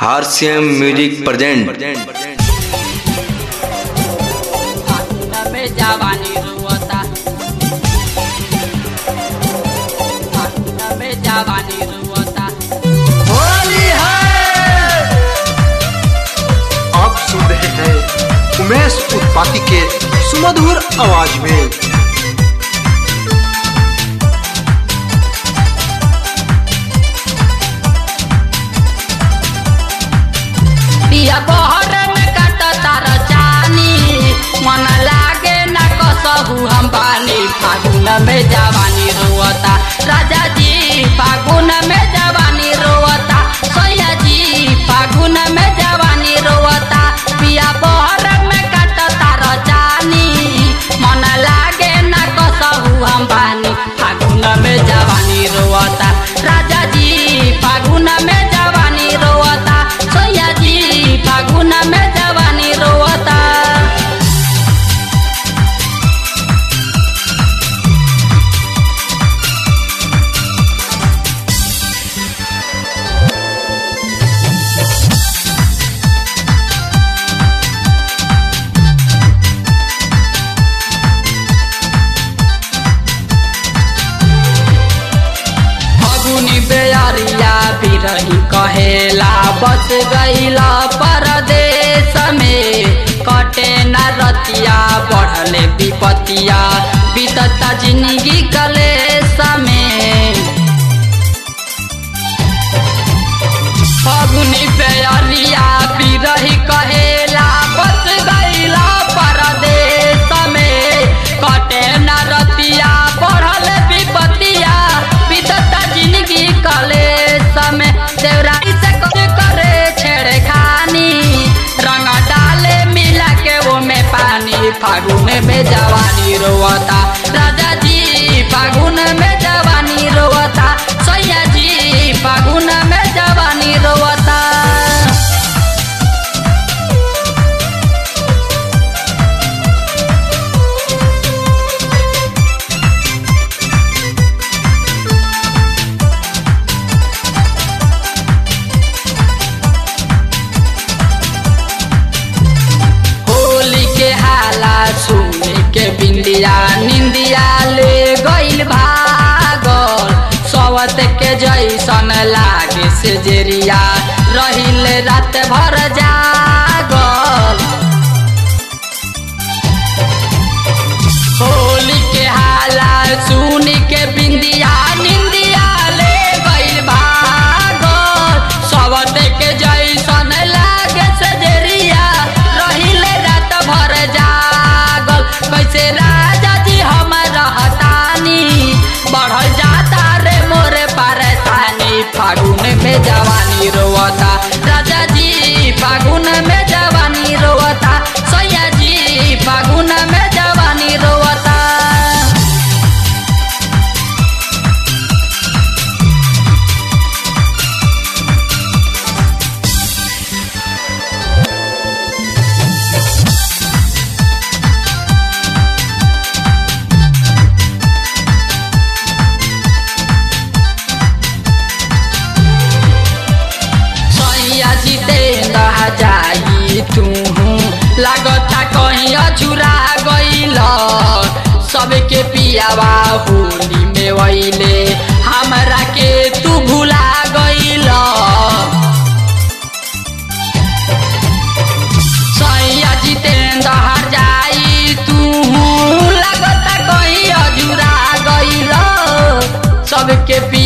हारसीएम music present फागुन में जवानी रुअता फागुन में जवानी रुअता होली है आप सुन रहे हैं उमेश उत्पाती के सुमधुर आवाज में पिया बहर में कटता रचानी मन लागे न कसहु हम पानी फागुन में जवानी रुअता राजा जी फागुन में जवानी रुअता सैया जी फागुन में जवानी रुअता पिया बहर में कटता रचानी मन लागे न कसहु हम पानी फागुन में जवानी रुअता राजा जी फागुन में जवानी रोवता सैया जी फागुन में जवानी रोवता फगुनी बेअरिया बिरही कहेला बस गईला परदेश में कटे न रतिया बढ़ले विपतिया बीतता जिंदगी कलेश में फगुनी बेअरिया बिरही कहेला बस गईला परदेश में कटे न रतिया बढ़ल विपतिया बीतता जिंदगी कलेश में देवराई से कुछ करे छेड़े खानी रंग डाले मिला के वो में पानी फागुन में जवानी रोवता राजा जी फागुन में जवानी रोवता सैया जी फागुन में जवानी रोवता होली के हाला सुने के बिंदिया निंदिया ले गइल भागल सवत के जैसन लागे से जेरिया रहिल रात भर जागल होली के हाला सुन के बिंदिया निंदिया ले गइल भागल सबत के जैसन लागे सजरिया रहिले रात भर जागल कैसे राजा जी हम रहतानी बढ़ल जाता रे मोरे परेशानी फागुन में जवानी रोवता राजा जी फागुन में जवानी रोवता सैया जी फागुन में जवानी रोवता सैया जितेंद्र जाई तू लागता कहीं अछुरा गईल सबके पियावा होली में वैले हमरा के तू भुला गईल सैया जितेंद्र जाई तू लागता कहीं अझुरा गईल सबके पी